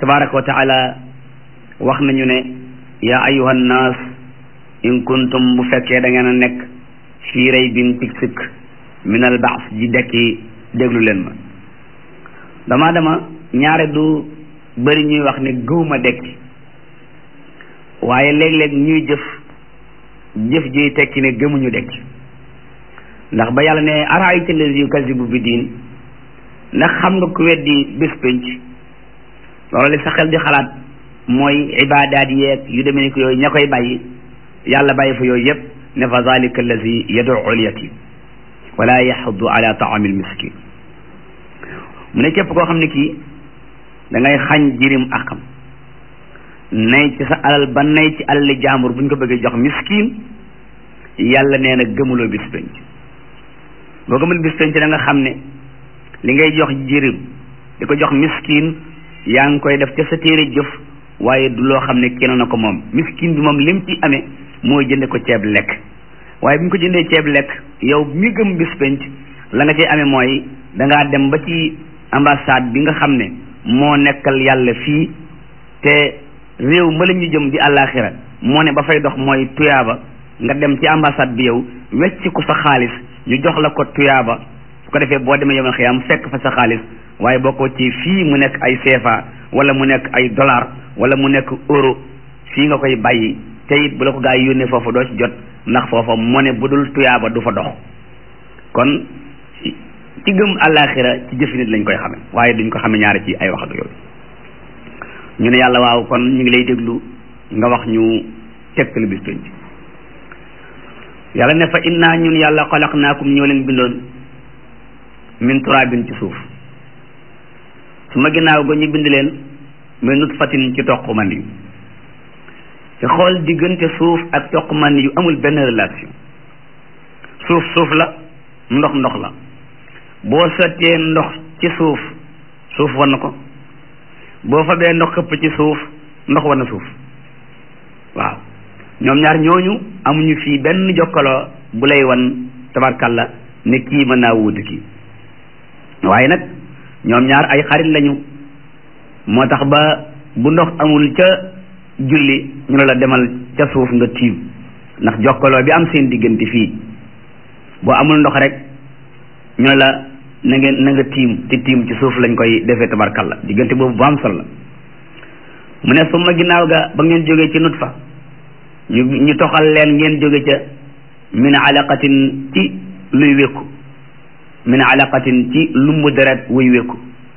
tabaraka wa taala wax nañu ne yaa ayuha nnaas in kuntum bu fekkee da ngeen a nekk fii raybin tig sikk min al baas ji dekki déglu leen ma dama dama ñaare du bëri ñuy wax ne gëwma dekki waaye léeg-léeg ñuy jëf jëf jiy tekki ne gëmuñu dekki ndax ba yàlla ne araayta allazi yukazibu bi diin ndax xam nga ku weddi bés pénc loolu li sa xel di xalaat mooy ibaadaat yeeg yu demee ni ko yooyu ña koy bàyyi yàlla bàyyi fa yooyu yëpp ne fa zalika allazi yad'u al-yatim wala yaxuddu ala taami al-miskin mu ne képp koo xam ne kii da ngay xañ jirim akam nay ci sa alal ba nay ci alali jaambur bu ñu ko bëggee jox miskin yàlla nee na gëmuloo bis penc boo gëmul bis penc da nga xam ne li ngay jox jirim di ko jox miskin yaa ngi koy def ca sa téere jëf waaye du loo xam ne kenn na ko moom miskin bi moom lim ci amee mooy jënde ko ceeb lekk waaye bu ñu ko jëndee ceeb lekk yow mi gëm bis penc la nga cay amee mooy dangaa dem ba ci ambassade bi nga xam ne moo nekkal yàlla fii te réew ma la ñu jëm di àllaaxira moo ne ba fay dox mooy tuyaaba nga dem ci ambassade bi yow wecc ko sa xaalis ñu jox la ko tuyaaba su ko defee boo demee yomal xiyaam fekk fa sa xaalis waaye boo ko ci fii mu nekk ay CFA wala mu nekk ay dollar wala mu nekk euro fii nga koy bàyyi te it bu la ko gaa yi yónnee foofu doo ci jot ndax foofa moo ne bu dul tuyaaba du fa dox kon ci gëm àllaaxira ci jëfi nit lañ koy xame waaye duñ ko xame ñaari ci ay wax ak yooyu ñu ne yàlla waaw kon ñu ngi lay déglu nga wax ñu tegtal bis penc yàlla ne fa inna ñun yàlla xalaqnaakum ñoo leen bindoon min turabin ci suuf su ma ginnaaw ga ñu bind leen min nutfatin ci toq man yu te xool diggante suuf ak toq man yu amul benn relation suuf suuf la ndox ndox la boo sottee ndox ci suuf suuf war na ko boo fa bee ndox këpp ci suuf ndox war na suuf waaw ñoom ñaar ñooñu amuñu fii benn jokkaloo bu lay wan tabarkalla ne kii mën naa wuutu kii waaye nag ñoom ñaar ay xarit lañu moo tax ba bu ndox amul ca julli ñu ne la demal ca suuf nga tiim ndax jokkaloo bi am seen diggante fii boo amul ndox rek ñu ne la na ngeen na nga tiim te tiim ci suuf lañ koy defee tabarkalla diggante boobu bu am solo la mu ne suma ginnaaw ga ba ngeen jógee ci nutfa ñu ñu toxal leen ngeen jóge ca min alaqatin ci luy wékku min alaqatin ci lumbu deret wuy wékku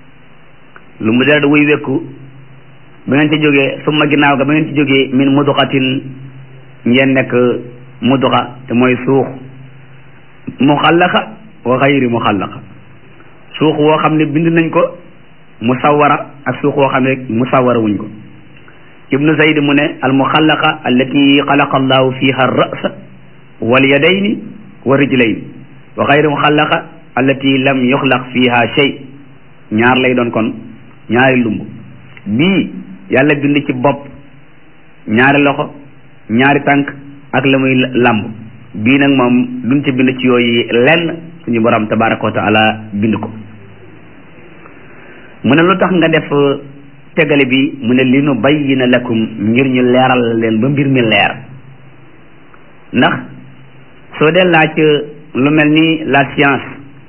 lumbu deret wuy wékku ba ngeen ci jógee suma ginnaaw ga ba ngeen ci jógee min muduxatin ngeen nekk muduxa te mooy suux muxallaqa wa xayri muxallaqa suux woo xam ne bind nañ ko musawara ak suux woo xam ne musawara wuñ ko ibnu zayd mu ne al muxallaqa allati xalaqa allahu fiha ar-ra'sa wal yadayni wa rijlayni wa xayri muxallaqa allati lam yuxlaq fiha shay ñaar lay doon kon ñaari lumb bii yàlla bind ci bopp ñaari loxo ñaari tànk ak la muy làmb bii nag moom duñ ci bind ci yooyu lenn suñu borom tabaraka wa taala bind ko mu ne lu tax nga def tegale bi mu ne li nu bayyina lakum ngir ñu leeral leen ba mbir mi leer ndax soo dee laaj lu mel ni la science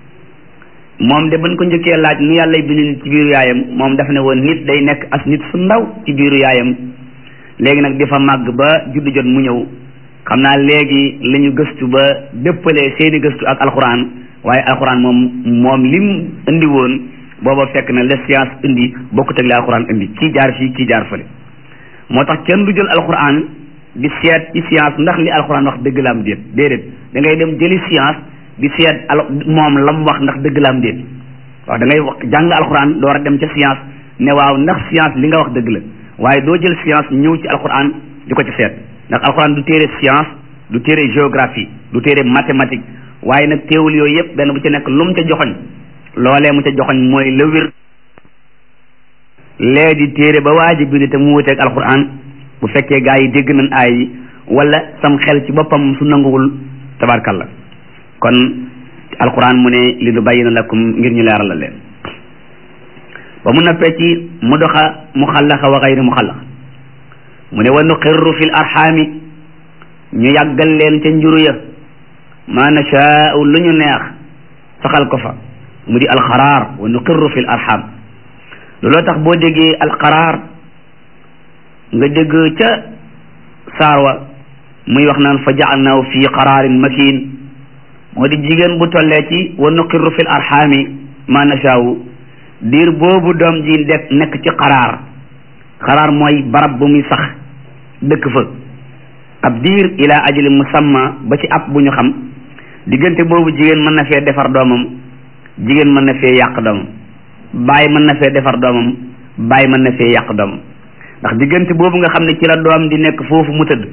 moom de bañ ko njëkkee laaj nu yàlla bind nit ci biiru yaayam moom dafa ne woon nit day nekk as nit su ndaw ci biiru yaayam léegi nag di fa màgg ba juddu jot mu ñëw xam naa léegi la ñu gëstu ba dëppalee seeni gëstu ak alxuraan waaye alxuraan moom moom lim indi woon booba fekk na la science indi bokkut ak la alxuraan indi kii jaar fii kii jaar fële moo tax kenn du jël alxuraan di seet ci science ndax li alxuraan wax dëgg la am déet déedéet da ngay dem jëli science di seet al moom la mu wax ndax dëgg la am déet waaw da ngay wax jàng alxuraan door a dem ca science ne waaw ndax science li nga wax dëgg la waaye doo jël science ñëw ci alxuraan di ko ci seet ndax alxuraan du téere science du téere géographie du téere mathématique waaye nag teewul yooyu yëpp benn bu ci nekk lu mu ca joxoñ loolee mu ca joxoñ mooy la wér lee di téere ba waaji bind te mu wuteeg alxuraan bu fekkee gaa yi dégg nañ aay yi wala sam xel ci boppam su nanguwul tabarkalla kon alxuraan mu ne li nu bayyina lakum ngir ñu leeral la leen ba mu noppee ci mu doxa mu xallaxa wa xayri mu xallax mu ne wa nuqirru fil arxaami ñu yàggal leen ca njuru ya ma nashaau lu ñu neex saxal ko fa mu di alxaraar wa nuqirru fil arxam looloo tax boo déggee alxaraar nga dégg ca saar wa muy wax naan fa jaalnaahu fi qaraarin makin moo di jigéen bu tollee ci wa nuqirru fil arxaami ma nashaau diir boobu doom ji de nekk ci xaraar xaraar mooy barab bu muy sax dëkk fa ab diir ila ajali musamma ba ci ab bu ñu xam diggante boobu jigéen mën na fee defar doomam jigéen mën na fee yàq doomam baay mën na fee defar doomam baay mën na fee yàq doomam ndax diggante boobu nga xam ne ci la doom di nekk foofu mu tëdd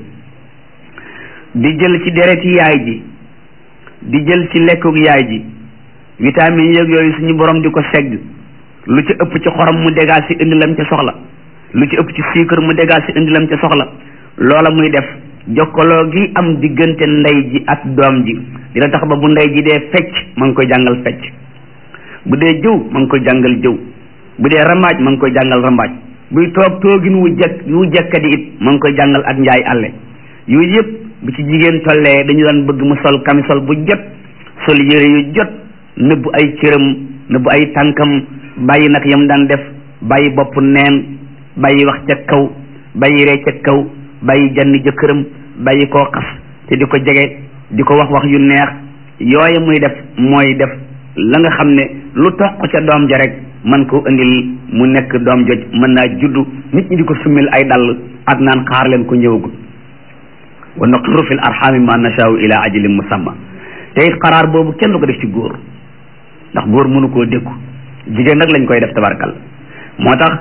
di jël ci dereti yaay ji di jël ci lekkuk yaay ji vitamine yeeg yooyu suñu borom di ko segg lu ci ëpp ci xorom mu dégaas si indi lam ca soxla lu ci ëpp ci suukar mu dégaas si indi lam ca soxla loola muy def jokkaloo gi am diggante ndey ji ak doom ji dina tax ba bu ndey ji dee fecc ma ngi koy jàngal fecc bu dee jëw ma ngi koy jàngal jëw bu dee rambaaj ma ngi koy jàngal rambaaj buy toog toogin wu jekk wu jekkadi it ma ngi koy jàngal ak njaay àlle yooyu yëpp bu ci jigéen tollee dañu daan bëgg mu sol camisole bu jot sol yére yu jot nëbbu ay cëram nëbbu ay tànkam bàyyi nag yam daan def bàyyi bopp neen bàyyi wax ca kaw bàyyi ree ca kaw bàyyi janni jëkkëram bàyyi koo xas te di ko jege di ko wax wax yu neex yooya muy def mooy def la nga xam ne lu toq ca doom ja rek man ko indil mu nekk doom joj mën naa juddu nit ñi di ko summil ay dàll ak naan xaar leen ko ñëwagul wa nuqirru fil arxaami ma nashaau ila ajalin musamma te it xaraar boobu kenn du ko def ci góor ndax góor mënu koo dékku jigéen nag lañ koy def tabarkal moo tax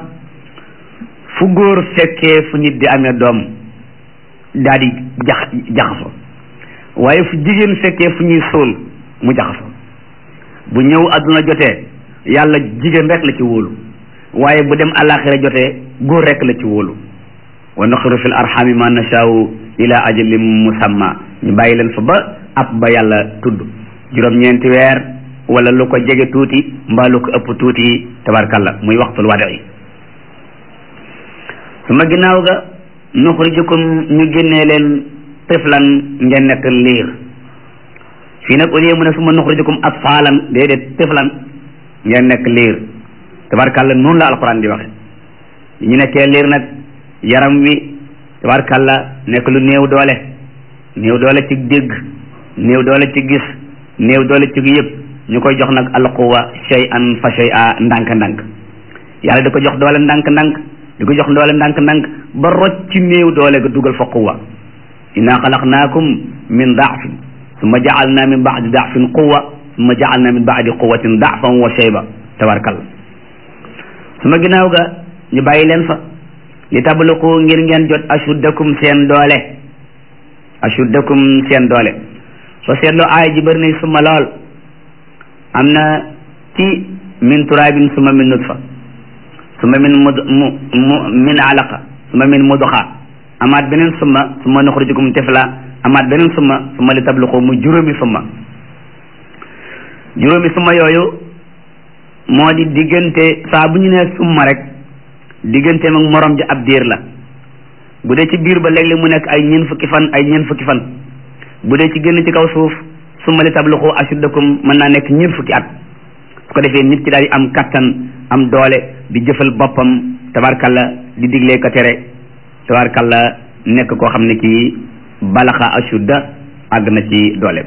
fu góor fekkee fu nit di amee doom daal di jax jaxaso waaye fu jigéen fekkee fu ñuy sóol mu jaxaso bu ñëw àdduna jotee yàlla jigéen rek la ci wóolu waaye bu dem alaxira jotee góor rek la ci wóolu wa nuqiru fil arxami ma nashaau ila ajalin musamma ñu bàyyi leen fa ba ab ba yàlla tudd juróom-ñeenti weer wala lu ko jege tuuti mbaa lu ko ëpp tuuti tabarkalla muy waxtul wadi su ma ginnaaw ga nuxrijukum ñu génnee leen tiflan ngeen nekk liir fii nag au lieu mu ne su ma nuxrijukum atfaalan déedéet tiflan ngeen nekk liir tabarkalla noonu la alquran di waxe ñu nekkee liir nag yaram wi tabarkalla nekk lu néew doole néew doole ci dégg néew doole ci gis néew doole ci yëpp ñu koy jox nag alquwa shay an fa shay a ndànk-ndànk yàlla di ko jox doole ndànk-ndànk di ko jox doole ndànk-ndànk ba rocc ci néew doole ga dugal fa quwa inna xalaqnaakum min daafin summa jaalna min baadi daafin quwa summa jaalna min baadi quwatin daafan wa shayba tabarkalla suma ginnaaw ga ñu bàyyi leen fa li tabluqu ngir ngeen jot ashuddakum seen doole ashuddakum seen doole soo seetloo aaya ji bëri nañ suma lool am na ci min turaabin suma min nutfa suma min mud mu mu min alaqa suma min mudxa amaat beneen suma suma nuxrijukum tifla amaat beneen suma suma li tabluqu mu juróomi suma juróomi suma yooyu moo di diggante saa bu ñu nee summa rek digganteem ak morom ji ab diir la bu dee ci biir ba léeg-léeg mu nekk ay ñeent fukki fan ay ñeent fukki fan bu dee ci génn ci kaw suuf summa li tabluqu ashuddakum mën naa nekk ñeent fukki at su ko defee nit ki daal di am kattan am doole di jëfal boppam tabarkalla di diglee ko tere tabarkalla nekk koo xam ne kii balaxa ashudda àgg na ci dooleem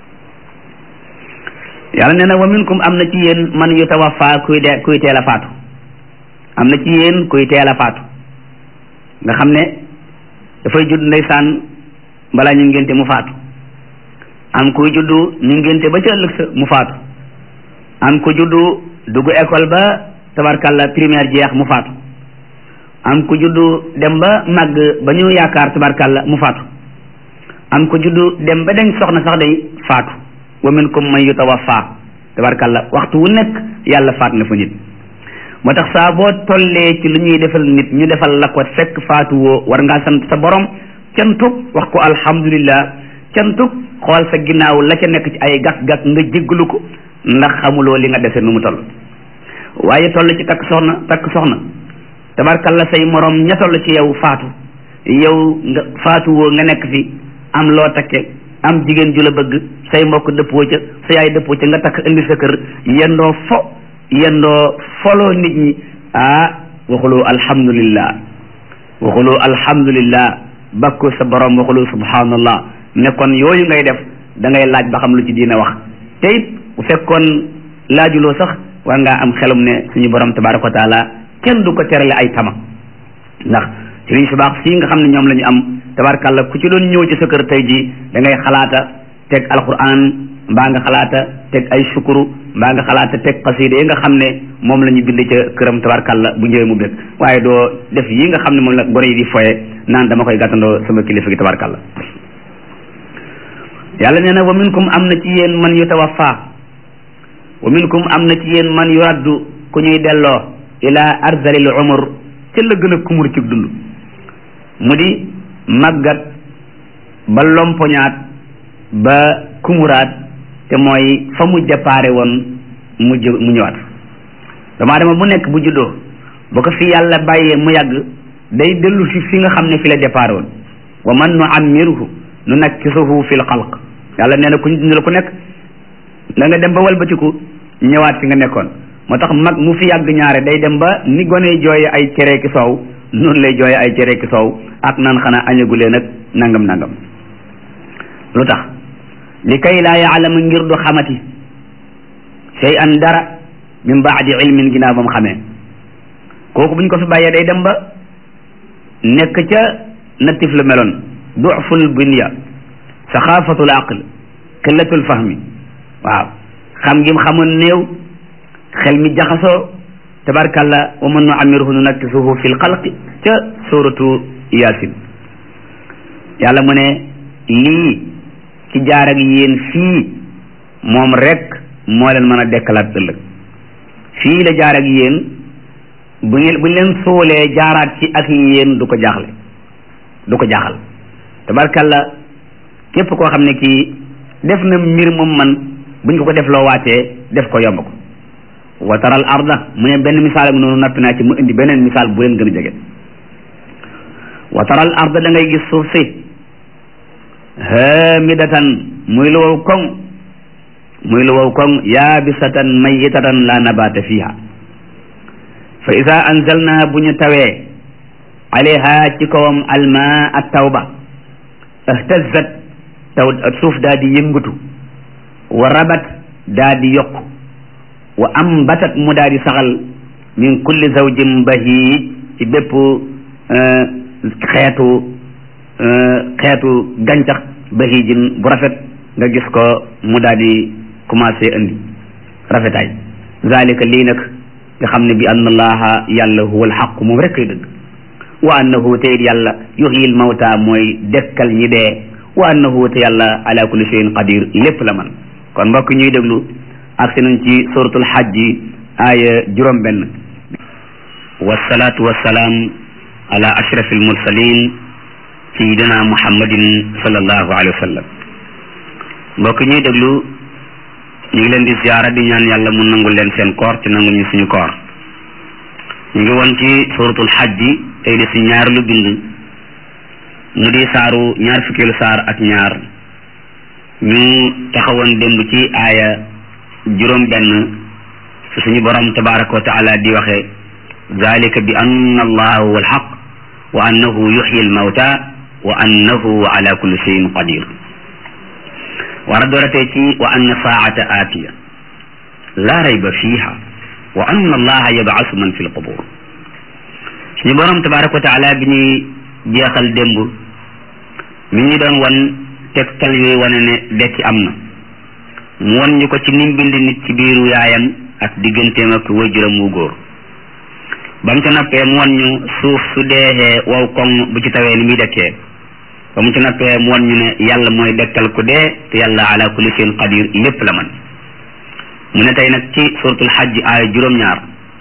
yàlla nee na wa minkum am na ci yéen man yutawaffa kuy de kuy teel a faatu am na ci yéen kuy teel a faatu nga xam ne dafay judd ndeysaan balaa ñu ngénte mu faatu am kuy juddu ñu ngénte ba ca ëllëg sa mu faatu am ku juddu dugg école ba tabarkalla primaire jeex mu faatu am ku juddu dem ba màgg ba ñu yaakaar tabarkalla mu faatu am ku juddu dem ba dañ soxna sax day faatu wa minkum man yutawaffa tabarkalla waxtu wu nekk yàlla faat na fa nit moo tax saa boo tollee ci lu ñuy defal nit ñu defal la ko fekk faatu woo war ngaa sant sa borom cantug wax ko alhamdulillah cantug xool sa ginnaaw la ca nekk ci ay gàkk-gàkk nga jéggalu ko ndax xamuloo li nga dese nu mu toll waaye toll ci takk soxna takk soxna tabarkalla say morom ña toll ci yow faatu yow nga faatu woo nga nekk fi am loo takke am jigéen ju la bëgg say mbokk dëppoo ca sa yaay dëppoo ca nga takk indi sa kër yendoo fo yendoo foloo nit ñi ah waxuloo alhamdulillah waxuloo alhamdulillah bakku sa borom waxuloo subhanallah ne kon yooyu ngay def da ngay laaj ba xam lu ci diina wax te it bu fekkoon laajuloo sax war ngaa am xelum ne suñu borom tabaraka wa taala kenn du ko terale ay tama ndax sëriñ su baax sii nga xam ne ñoom la ñu am tabarakàllah ku ci doon ñëw ci sa kër tey jii da ngay xalaata teg alquran mbaa nga xalaata teg ay sukuru mbaa nga xalaata teg xasida yi nga xam ne moom la ñu bind ca këram tabarakàllah bu ñëwee mu bëgg waaye doo def yi nga xam ne moom la gone yi di foye naan dama koy gàttandoo sama kilifa gi tabarakàllah yàlla nee na wa minkum am na ci yéen man yutawaffa wa minkum am na ci yéen man yuraddu ku ñuy delloo ila arzalil umur ca la gën a kumur ci dund mu di màggat ba lompoñaat ba kumuraat te mooy fa mu déparé woon mu jë mu ñëwaat damaa dama bu nekk bu juddoo ba ko fi yàlla bàyyee mu yàgg day dellu si fi nga xam ne fi la déparé woon wa man nu ammiruhu nu nakkisuhu fil xalq yàlla nee na ku ñu dundal ku nekk da nga dem ba walbatiku ñëwaat fi nga nekkoon moo tax mag mu fi yàgg ñaare day dem ba ni gone jooye ay cere ki soow noonu lay jooye ay cere ki soow ak naan xanaa añagulee nag nangam nangam lu tax li kay laa yaalama ngir du xamati shay an dara min baadi ilmin ginnaaw ba mu xamee kooku bu ñu ko fi bàyyee day dem ba nekk ca natif la meloon duful bunya saxaafatul aql qillatul fahmi waaw xam ngim xamoon néew xel mi jaxasoo tabarkalla wa man nu amiruhu nu nakkisuhu fi lxalqi ca suratu yasin yàlla mu ne lii ci jaar ak yéen fii moom rek moo leen mën a dekkalaat ëllëg fii la jaar ak yéen bu ngeen bu leen soolee jaaraat ci ak yéen du ko jaaxle du ko jaaxal tabarkalla képp koo xam ne kii def na mbir moom man buñ ko ko def loo waatee def ko yomb ko wa taral arda mu ne benn misaal ak noonu nappi naa ci mu indi beneen misaal bu leen gën a jege wa taral arda da ngay gis suuf si hamidatan muy lu wow koŋ muy lu wow koŋ yaabisatan mayitatan la nabata fiha fa ida anzalna bu ñu tawee alayha ci kawam alma at tawba ihtazat taw suuf daa di yëngatu wa rabat daa di yokk wa ambatat mu daa di saxal min kulli zawjin bahij ci bépp xeetu xeetu gàncax bahijin bu rafet nga gis ko mu daa di commencé indi rafetaay zalika lii nag nga xam ne bi anna allaha yàlla huwa alxaq moom rek koy dëgg wa annahu te it yàlla yuhyil mawta mooy dekkal ñi dee wa annahu te yàlla ala kulli shay'in qadir lépp la man kon mbokk ñuy déglu ak si nañ ci suratul xajji aaya juróom benn wasalaatu wasalaam ala ashraf almursalin sayidina muhammadin sallallahu alayhi wa sallam mbokk ñuy déglu ñu ngi leen di ziyaara di ñaan yàlla mu nangul leen seen koor ci nangul ñu suñu koor ñu ngi woon ci suratul xajji tey di si ñaar lu bind mu di saaru ñaar fukkeelu saar ak ñaar ñu taxawoon démb ci aaya juróom benn fi suñu borom tabaraka wa taala di waxe zalika bi anna allaha huwa alxaq wa annahu yuxyi almawta wa annahu ala kulli cheyin qadir war a dooratee ci wa anna saata aatiya la rayba fiha wa anna allaha yabcasu man fi lqubur suñu borom tabaraka wa taala bi ñuy jeexal démb mi ngi doon wan tegtal yooyu wane ne dekki am na mu wan ñu ko ci nim bind nit ci biiru yaayam ak digganteem ak waajuram wu góor ba mu ca nappee mu wan ñu suuf su deexee wow koŋ bu ci tawee ni muy dekkee ba mu ca nappee mu wan ñu ne yàlla mooy dekkal ku dee te yàlla ala kulli shay'in qadir lépp la man mu ne tey nag ci suratul xajj aaya juróom-ñaar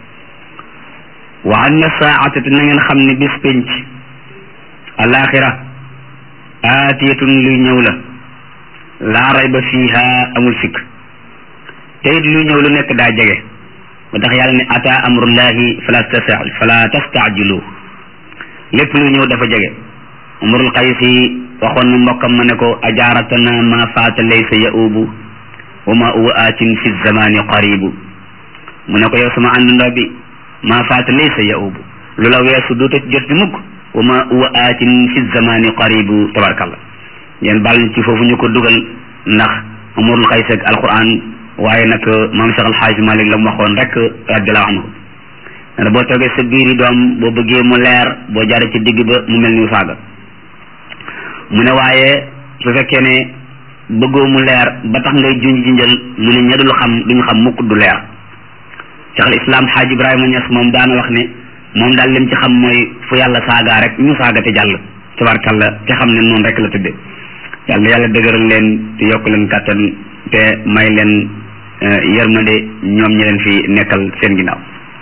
wa anna saa'ata te na ngeen xam ne bis penc alaxira aatiyatun luy ñëw la laa rayba fiha amul sikk te it luy ñëw lu nekk daa jege ba tax yàlla ne ata amrullahi fala tasta fala tastaajilu lépp lu ñëw dafa jege umrul qaysi waxoon na mbokkam ma ne ko ajaaratana ma faata laysa yaubu wa ma huwa aatin fi zamani qaribu mu ne ko yow sama àndandoo bi ma faata laysa yaubu lu la weesu duuta jot di mukk wa ma huwa aatin fi zamani qaribu tabarakallah ngeen baal ñu ci foofu ñu ko dugal ndax umrul qaysi ak alquran waaye nag maam Cheikh Alxaaj Malik la mu waxoon rek radiallahu anhu ne boo toogee sa biir yi doom boo bëggee mu leer boo jaaree ci digg ba mu mel ni saaga mu ne waaye su fekkee ne bëggoo mu leer ba tax ngay junj jinjal mu ne ña dul xam duñu xam mukk du leer Cheikh al Islam Xaaj Ibrahima Ñas moom daana wax ne moom daal lim ci xam mooy fu yàlla saagaa rek ñu saaga te jàll tabarkalla te xam ne noonu rek la tëdde yàlla yàlla dëgëral leen te yokk leen kàttan te may leen yërmande ñoom ñi leen fi nekkal seen ginnaaw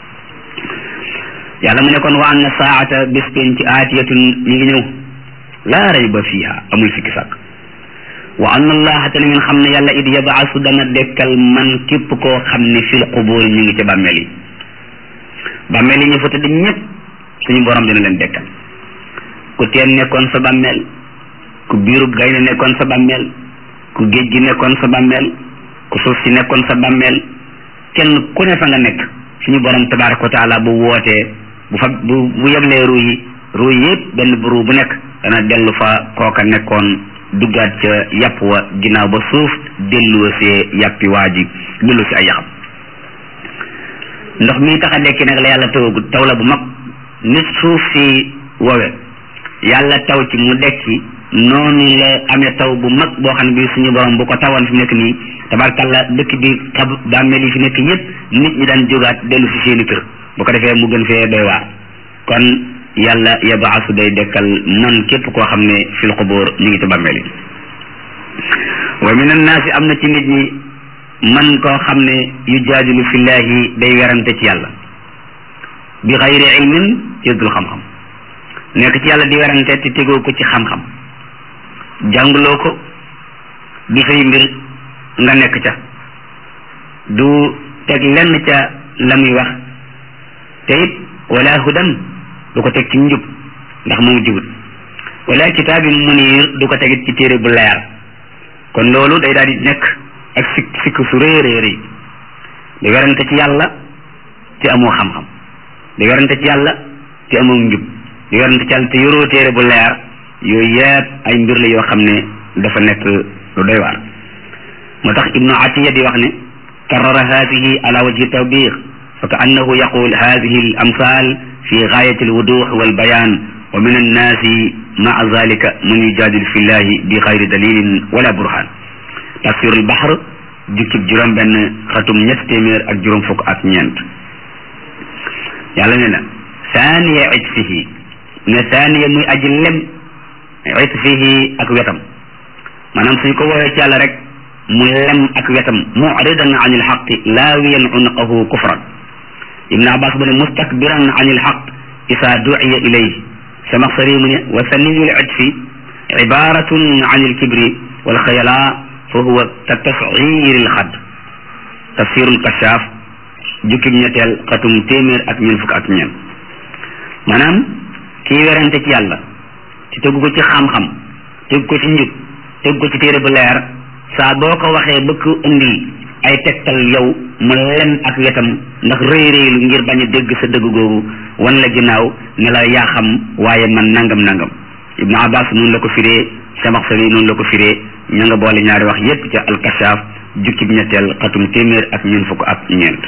yàlla mu ne kon wa anna saata bis penc aatiyatun mi ngi ñëw laa rayba fiha amul fikki sàkk wa anna allaha te ngeen xam ne yàlla it yabaasu dana dekkal man képp koo xam ne fil qubur ñu ngi ci bàmmeel yi bàmmeel yi ñu fa tëdd ñëpp suñu borom dina leen dekkal ku teen nekkoon sa bàmmeel ku biirub gaynde nekkoon sa bàmmeel ku géej gi nekkoon sa bàmmeel ku suuf si nekkoon sa bàmmeel kenn ku ne fa nga nekk suñu borom tabaraka wa taala bu wootee bu fa bu bu yeblee ruu yi ruu yëpp benn bu ruu bu nekk dana dellu fa kooka nekkoon duggaat ca yàpp wa ginnaaw ba suuf dellu see yàppi waa ji dellu si ay yaxam ndox mi tax a dekki nag la yàlla tawagu taw la bu mag nit suuf si wowe yàlla taw ci mu dekki noonu la amee taw bu mag boo xam ne bi suñu borom bu ko tawoon fi nekk nii tabarkalla dëkk bi xab bàmmeel yi fi nekk yëpp nit ñi daan jógaat dellu si seeni kër bu ko defee mu gën fee doy waar kon yàlla yabaasu day dekkal man képp koo xam ne fil xubóor ñu ngi ci bàmmeel yi wa min annaasi am na ci nit ñi man koo xam ne yu jaadilu fillahi day werante ci yàlla bi xayri ilmin ci dul xam-xam nekk ci yàlla di werante te tegoo ko ci xam-xam jàngloo ko du say mbir nga nekk ca du teg lenn ca la muy wax te it wala hudan du ko teg ci njub ndax moom jubut wala kitaabin munir du ko tegit ci téere bu leer kon loolu day daal di nekk ak sikk sikk su rëy rëy rëy di werante ci yàlla te amoo xam-xam di werante ci yàlla te amoo njub di werante ci yàlla te yoroo téere bu leer yooyu yëpp ay mbir la yoo xam ne dafa nekk lu doy waar moo tax ibnu atiya di wax ne karrara hadihi ala wajhi tawbix fa ka annahu yaqul hadihi al amsal fi gaayati alwudux walbayan wa min annaasi maa zalika man yujadilu fi llahi bi xayri dalilin wala burhan tafsir albahr jukkib juróom benn xatum ñett téeméer ak juróom fukk ak ñeent yàlla ne na saaniya itfihi ne saaniya muy aji lem itfihi ak wetam maanaam suñ ko woowee ci yàlla rek mu lem ak wetam muridan an ilxaqi laawiyan unqahu kufran ibn abbas mu ne mustakbiran an ilxaq isa duciya ilayhi samaxsari mu ne wa saniyu litfi cibaratun an ilkibri walxayala fa huwa ka tascir ilxad tafsirul kashaaf jukkib ñetteel xatum téeméer ak ñeent fukk ak ñeent maanaam kii werante ci yàlla ci tëgg ko ci xam-xam tëgg ko ci njub tëgg ko ci téere bu leer saa boo ko waxee bëgg indil ay tegtal yow mu lem ak wetam ndax rëy rëylu ngir bañ a dégg sa dëgg googu wan la ginnaaw ne la yaa xam waaye man nangam nangam ibnu abbas noonu la ko firee samaxsari noonu la ko firee ña nga boole ñaari wax yépp ca alkashaaf jukki bi ñetteel xatum téeméer ak ñeent fukk ak ñeent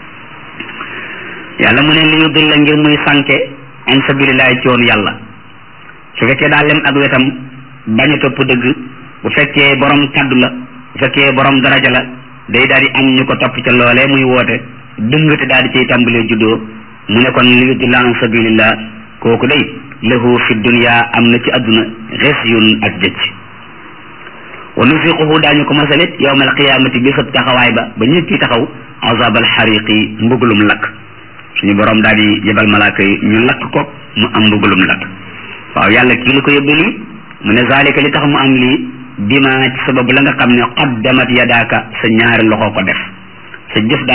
yàlla mu ne li ñu dul la ngir muy sànke an sabilillahi ci yoonu yàlla su fekkee daa lem ak wetam bañ a topp dëgg bu fekkee borom kaddu la bu fekkee borom daraja la day daal di am ñu ko topp ca loolee muy woote dëngate daal di cay tàmbalee juddoo mu ne kon li yudilla an sabilillah kooku day lahu fi dunya am na ci adduna xesyun ak jëcc wa nufiquhu daañu ko masalit yawma alqiyamati bi sab taxawaay ba ba ñëpp ci taxaw azab alxariqi mbugulum lakk suñu borom daal di yebal malaaka yi ñu lakk ko mu am mbugulum lakk waaw yàlla kii lu ko yóbbe lii mu ne zalika li tax mu am lii bima ci sababu la nga xam ne qaddamat yadaaka sa ñaari loxo ko def sa jëf daal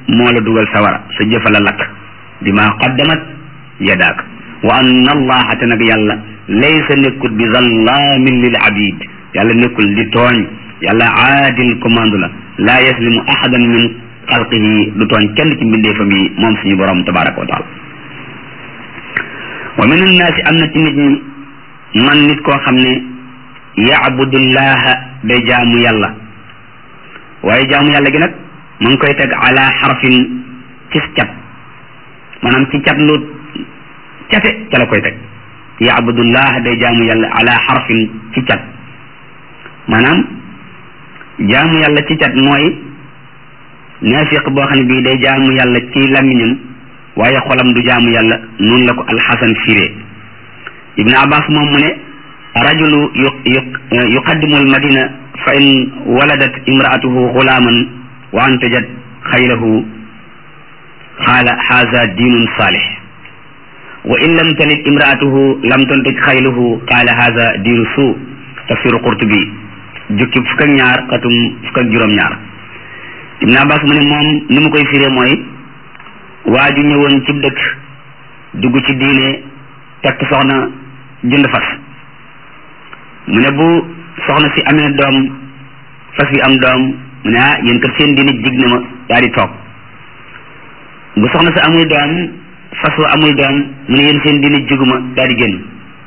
moo la dugal sawara sa jëfa la lakk bi ma qaddamat yadaak wa anna allaha te nag yàlla laysa nekkul bi zallaamin lil abid yàlla nekkul di tooñ yàlla aadil commande la laa yaslimu ahadan min xalqihi du tooñ kenn ci mbindeefam yi moom suñu borom tabaraka wa taala wa min annaasi am na ci nit ñi man nit koo xam ne yaabudullaha day jaamu yàlla waaye jaamu yàlla gi nag mu ngi koy teg ala xarfin ci cat maanaam ci cat lu cate ca la koy teg yaabudullaha day jaamu yàlla ala xarfin ci cat maanaam jaamu yàlla ci cat mooy naafiq boo xam ne bii day jaamu yàlla ci làmmiñam waaye xolam du jaamu yàlla noonu la ko alxasan firee ibnu abbas moom mu ne rajulu yuqaddimu almadina fa in waladat imraatuhu xulaaman wa antajat xaylahu qaala haza diinun saalix wa in lam talid imraatuhu lam tantaj xayluhu qaala haza diinu suu tafsiru qurtubi jukki fukk ak ñaar xatum fukk ak juróom-ñaar ibn abbas mu ne moom ni mu koy firee mooy waa ju ñëwoon ci dëkk dugg ci diine takk soxna jënd fas mu ne bu soxna si amee doom fas wi am doom mu ne ah yéen kat seen diine jig na ma daal di toog bu soxna si amul doom fas wa amul doom mu ne yéen seen diine jiguma daal di génn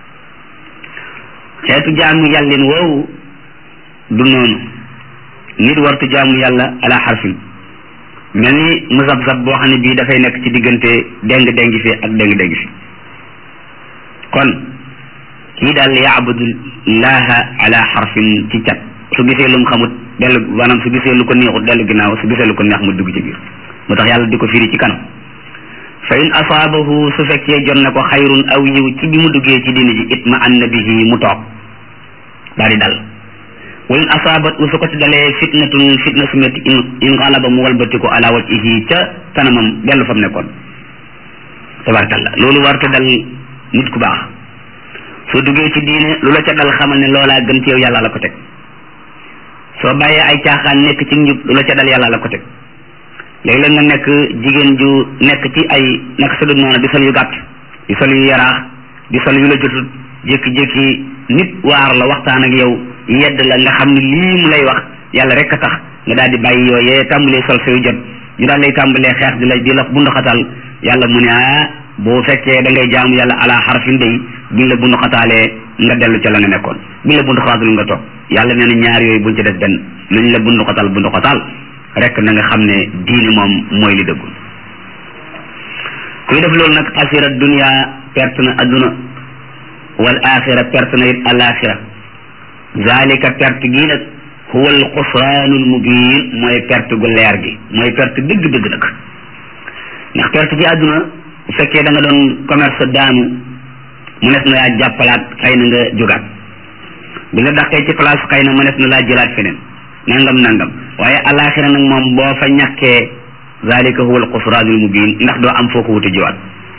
xeetu jaamu yàllin woowu du noonu nit wartu jaamu yàlla ala xarfin mel ni musab-sab boo xam ne bii dafay nekk ci diggante déng déng fi ak déng déng fi kon kii daal yaabudullaha ala xarfin ci cat su gisee lu mu xamut dellu maanaam su gisee lu ko neexut dellu ginnaaw su gisee lu ko neex mu dugg ci biir moo tax yàlla di ko firi ci kanam fa in asaabahu su fekkee jot na ko xayrun aw yiw ci bi mu duggee ci diine ji itma anna bihi mu toog daal di dal wa in asaabat su ko ci dalee fitnatun fitna su metti in xalaba mu walbatiku ala wajhihi ca kanamam dellu fa mu nekkoon tabarkalla loolu warta dal nit ku baax soo duggee ci diine lu la ca dal xamal ne loolaa gën ci yow yàlla la ko teg soo bàyyee ay caaxaan nekk ci njub lu la ca dal yàlla la ko teg léegi-léeg nga nekk jigéen ju nekk ci ay naka sa dul noonu di sol yu gàtt di sol yu yaraax di sol yu la jotut jékki-jékki nit waar la waxtaan ak yow yedd la nga xam ne lii mu lay wax yàlla rek a tax nga daal di bàyyi yooyee tàmbalee sol sa yu jot ñu daal lay tàmbalee xeex di la di la bunduxatal yàlla mu ne ah boo fekkee da ngay jaamu yàlla ala xarfin day buñ la bunduxataalee nga dellu ca la nga nekkoon buñ la bunduxatal nga toog yàlla nee na ñaar yooyu buñ ci def benn luñ la bunduxatal bunduxatal rek na nga xam ne diini moom mooy li dëggul kuy def loolu nag xasira dunia perte na adduna wal axira perte na it alaxira zalika perte gii nag huwa al xusraanu al mubin mooy perte gu leer gi mooy perte dëgg-dëgg nag ndax perte ci adduna bu fekkee da nga doon commerce daanu mu nes na laa jàppalaat xëy na nga jógaat bi nga daqee ci place xëy na mu nes na laa jëlaat feneen nangam nangam waaye alaxira nag moom boo fa ñàkkee zalika huwa al xusraanul mubin ndax doo am foo ko wuti jiwaat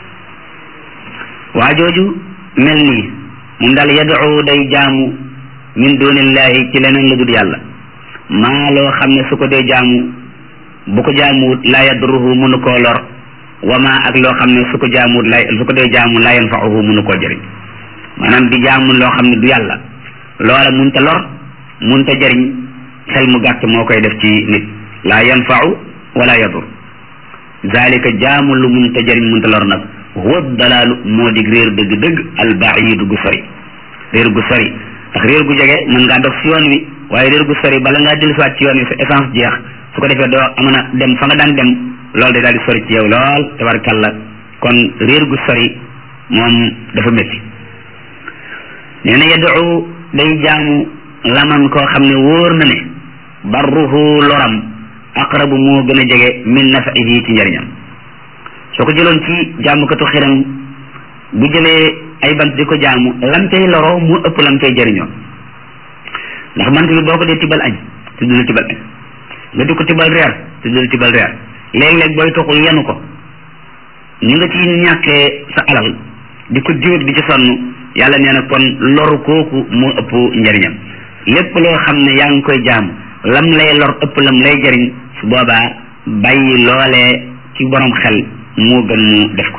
waa jooju mel nii moom daal yad'u day jaamu min dunillahi ci leneen la dul yàlla maa loo xam ne su ko dee jaamu bu ko jaamuwut laa yadruhu mënu koo lor wa maa ak loo xam ne su ko jaamuwut lay su ko dee jaamu laa yanfa'uhu mënu koo jëriñ maanaam di jaamu loo xam ne du yàlla loola munta lor munta jëriñ xel mu gàtt moo koy def ci nit laa yanfa'u wala yadur zalika jaamu lu munta jëriñ munta lor nag huwa dalaalu moo dig réer dëgg-dëgg albaidu gu sori réer gu sori ndax réer gu jege mën ngaa dox si yoon wi waaye réer gu sori bala ngaa dellusiwaat ci yoon wi sa essence jeex su ko defee doo mën a dem fa nga daan dem loolu day daal di sori ci yow lool tabarkalla kon réer gu sori moom dafa métti nee na yad'u day jaamu laman koo xam ne wóor na ne barruhu loram aqrabu moo gën a jege min nafihi ci njëriñam soo ko jëloon ci jaamukatu xiram bu jëlee ay bant di ko jaamu lam cay loroo mu ëpp lam cay jëriñoo ndax bant bi boo ko dee tibal añ te du la tibal añ nga di ko tibal reer te du la tibal reer léeg-léeg booy toxul yenu ko ñu nga ci ñàkkee sa alal di ko jóot di ci sonn yàlla nee na kon loru kooku moo ëpp njëriñam lépp loo xam ne yaa ngi koy jaamu lam lay lor ëpp lam lay jëriñ su boobaa bàyyi loolee ci borom xel moo gën mu def ko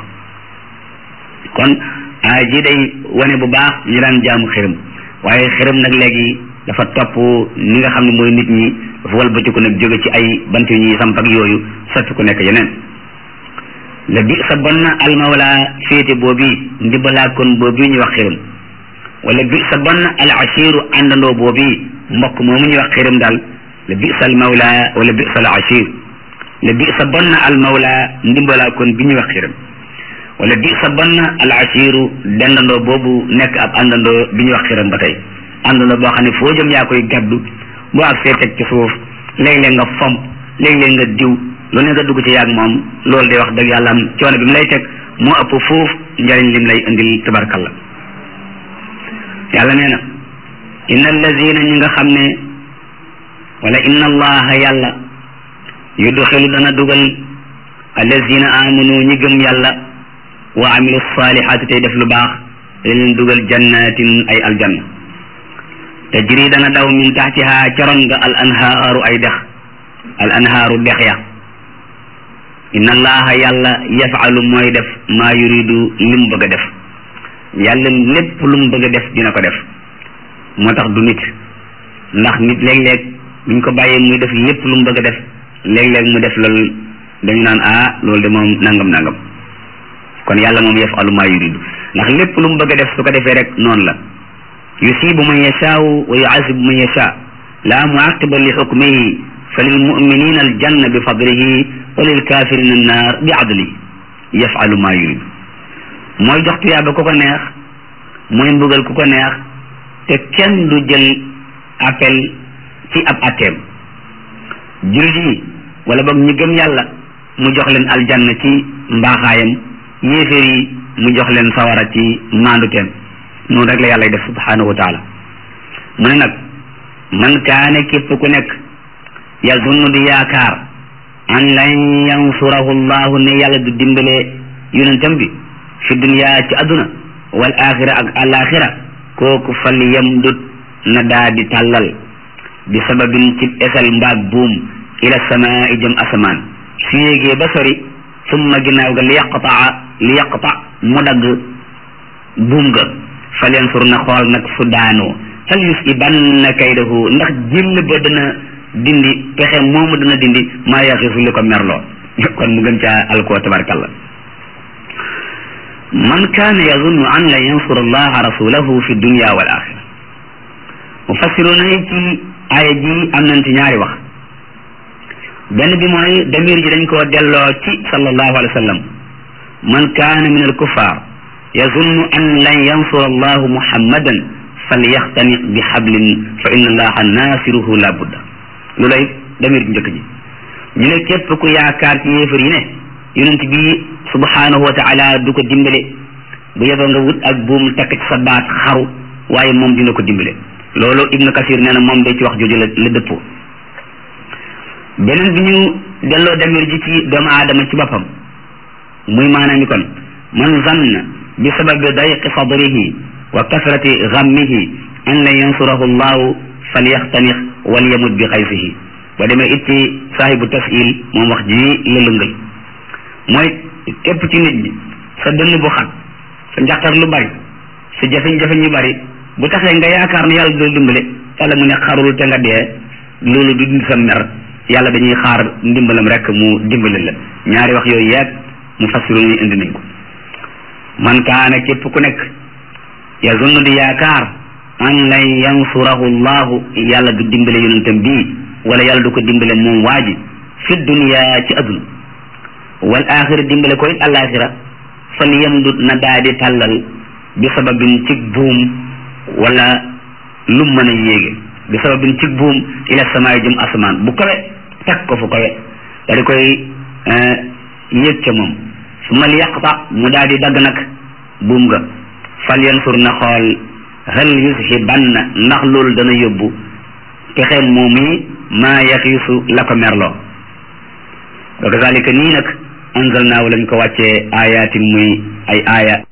kon aaya ji day wane bu baax ñu daan jaamu xërëm waaye xërëm nag léegi dafa topp ni nga xam ne mooy nit ñi dafa walbatiku nag jóge ci ay bant yu ñuy samp ak yooyu soppi ku nekk yeneen la bi sa bon na almawla féete boobi ndimbalaa kon boobi ñu wax xërëm wala bi sa bon na al ashiru àndandoo boobi mbokk moomu ñuy wax xërëm daal la bi sa almawla wala bi sa al ashir la bi sa bon na almawla ndimbalaa kon bi ñuy wax xërëm wala bi sa bon na al ashiru dendandoo boobu nekk ab àndandoo bi ñuy wax xërëm ba tey àndandoo boo xam ne foo jëm yaa koy gaddu boo ak see teg ci suuf léeg-léeg nga fomp léeg-léeg nga diw lu ne nga dugg ci yaag moom loolu day wax dëgg yàlla am coono bi mu lay teg moo ëpp foofu njariñ lim lay indil tabarkalla yàlla nee na inna allazina ñi nga xam ne wala inna allaha yàlla yudxilu dana dugal allazina amanu ñi gëm yàlla wa amilu salihaati tey def lu baax da leen dugal jannatin ay aljanna tajri dana daw min taxtiha caron nga al anhaaru ay dex al anhaaru dex ya inna allaha yàlla yafalu mooy def maa yuridu li mu bëgg a def yàlla lépp lu mu bëgg a def dina ko def moo tax du nit ndax nit léeg-léeg buñ ko bàyyee muy def lépp lu mu bëgg a def léeg-léeg mu def loolu dañu naan ah loolu de moom nangam nangam kon yàlla moom yafalu maa yuridu ndax lépp lu mu bëgg a def su ko defee rek noonu la yusibu man yashaau wa yuazibu man yashaa laa muaqiba li xukmihi fa lil muminina aljanna bi fadlihi wa lil kafirina annaar bi adlihi yafalu maa yuridu mooy jox tuyaaba ku ko neex mooy mbugal ku ko neex te kenn du jël appel ci ab atteem jullit yi wala boog ñi gëm yàlla mu jox leen aljanna ci mbaaxaayam yéeféer yi mu jox leen sawara ci maanduteem noonu rek la yàlla def subhanahu wa taala mu ne nag man kaane képp ku nekk yazunnu di yaakaar an lan yansurahu llahu ne yàlla du dimbale yonentam bi fi dunya ci adduna wal axira ak alaxira kooku fal yamdut na daa di tàllal bi sababin ci esal mbaag buum ila samaa jëm asamaan su yéegee ba sori summa ginnaaw ga li yaqtaa li yaqta mu dagg buum ga fal yansur na xool nag su daanoo fal yusibanna kaydahu ndax jëll ba dana dindi pexe moomu dana dindi maa yaxisu li ko merloo kon mu gën caa alkoo tabarkalla man kaana yazunnu an la yansura allaha rasulahu fi dunya wal axira mufassiruna yi ci aaya ji am nañ ci ñaari wax benn bi mooy damir ji dañ koo delloo ci sallallahu alayhi wa sallam man kaana min al kuffar yazunnu an lan yansura allahu muhammadan falyaxtaniq bi xablin fa inna allaha naasiruhu la budda lu lay damir ji njëkk ji ñu ne képp ku yaakaar ci yéefar yi ne yonent bi subhanahu wa taala du ko dimbale bu yeboo nga wut ak buum takk ci sa baat xaru waaye moom dina ko dimbale loolu ibnu kasir nee na moom day ci wax jooju la la dëppoo beneen bi ñu delloo damir ji ci doomu aadama ci boppam muy maanaam kon man zanna bi sababi dayqi sadrihi wa kasrati gammihi an la yansurahu llahu falyaxtanix walyamut bi xaysihi ba demee it ci saahibu tasil moom wax ji la lëngal mooy képp ci nit ñi sa dënn bu xat sa njàqar lu bari sa jafe-jafe ñu bari bu taxee nga yaakaar ne yàlla dina dimbale yàlla mu ne xarul te nga dee loolu du dindi sa mer yàlla dañuy xaar ndimbalam rek mu dimbale la ñaari wax yooyu yeeg mu fassiru ñu indi nañ ko man kaana képp ku nekk yazunnu di yaakaar an lan yansurahu llahu yàlla du dimbale yonentam bii wala yàlla du ko dimbale moom waa ji fi dunya ci adduna wal axira dimbale ko it alaxira fal yamdut na daa di tàllal bi sababin ci buum wala lu mën a yéege bi sababin ci buum ila samaay jëm asamaan bu kawe teg ko fu kawe da di koy yéeg ca moom su mal yaqta mu daa di dagg nag buum ga fal yansur na xool hal yushibanna ndax loolu dana yóbbu pexe moom yi maa yaxiisu la ko merloo wa kazalika nii nag anzalnaahu lañ ko wàccee ayatin muy ay aaya